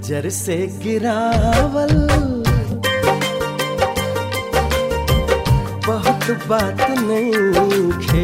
नजर से गिरावल बहुत बात नहीं खे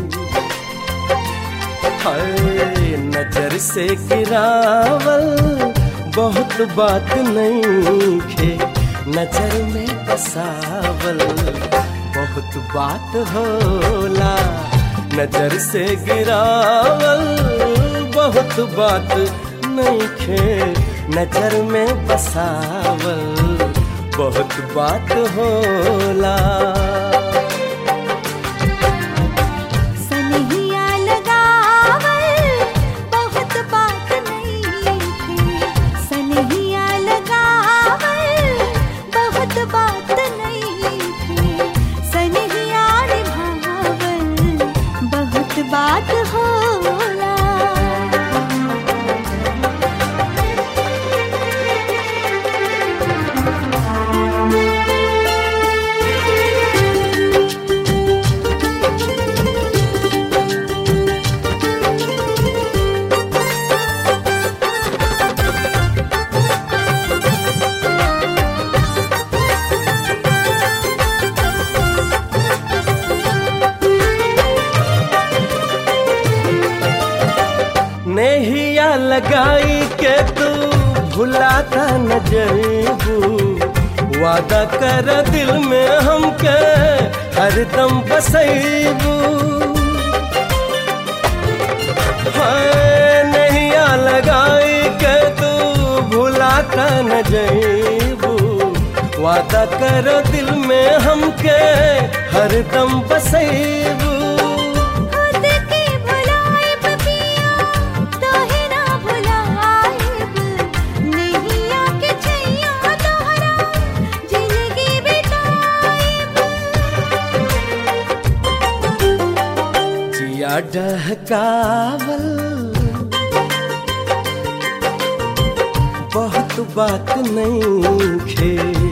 हाय नजर से गिरावल बहुत बात नहीं खे नजर में बसावल बहुत बात होला नजर से गिरावल बहुत बात नहीं खे नजर में बसावल बहुत बात होला सनहिया लगावल बहुत बात नहीं थी सनहिया लगावल बहुत बात नहीं थी सनहिया निभावल बहुत बात होला नेहिया लगाई के तू भुलाता न जईबू वादा कर दिल में हमके हरदम बसैबू हाय नेहिया लगाई के तू भुलाता न जईबू वादा कर दिल में हमके हरदम बसैबू खुद के भुलाएब पिया तोहे ना भुलाएब नैया के छैया तोहरा जिंदगी बिताएब जिया डहकावल बहुत बात नहीं खे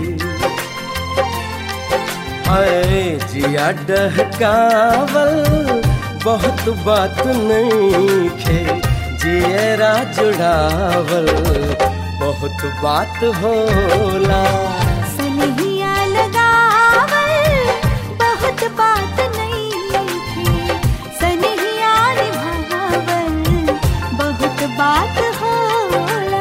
हाय जिया डहकावल बहुत बात नहीं खे जियरा जुड़ावल बहुत बात होला सनहिया लगावल बहुत बात नहीं थी सनहिया निभावल बहुत बात होला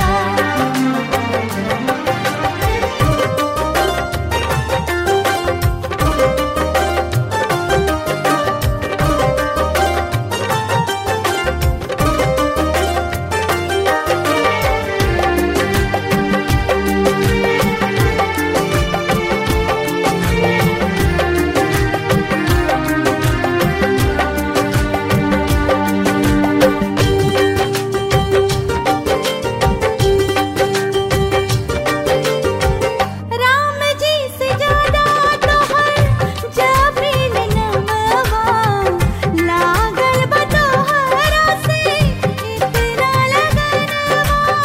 राम जी से ज्यादा तोहर जाबिल नमवा लागल बा तोहरा से इतना लगनवा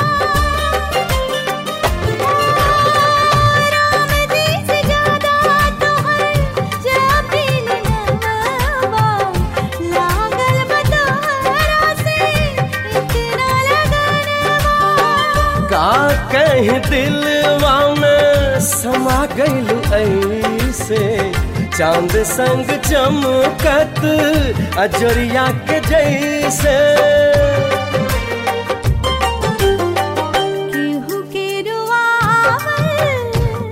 राम जी से ज्यादा तोहर जाबिल नमवा लागल बा तोहरा से इतना लगनवा का कहीं दिलवा में समा गइल ऐसे चांद संग चमकत अजरिया के जैसे केहू के रुआवल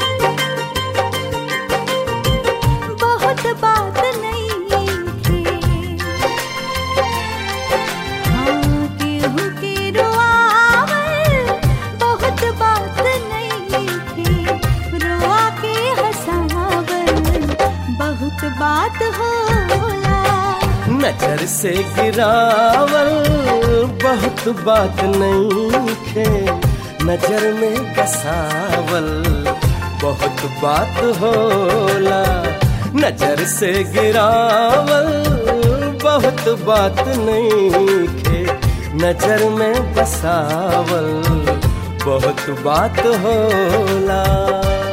बहुत बात नहीं थी हाँ केहू के रुआवल बहुत बात नहीं थी रुआ के हंसावल बहुत बात होला नजर से गिरावल बहुत बात नहीं खे नजर में बसावल बहुत बात होला नजर से गिरावल बहुत बात नहीं खे नजर में बसावल बहुत बात होला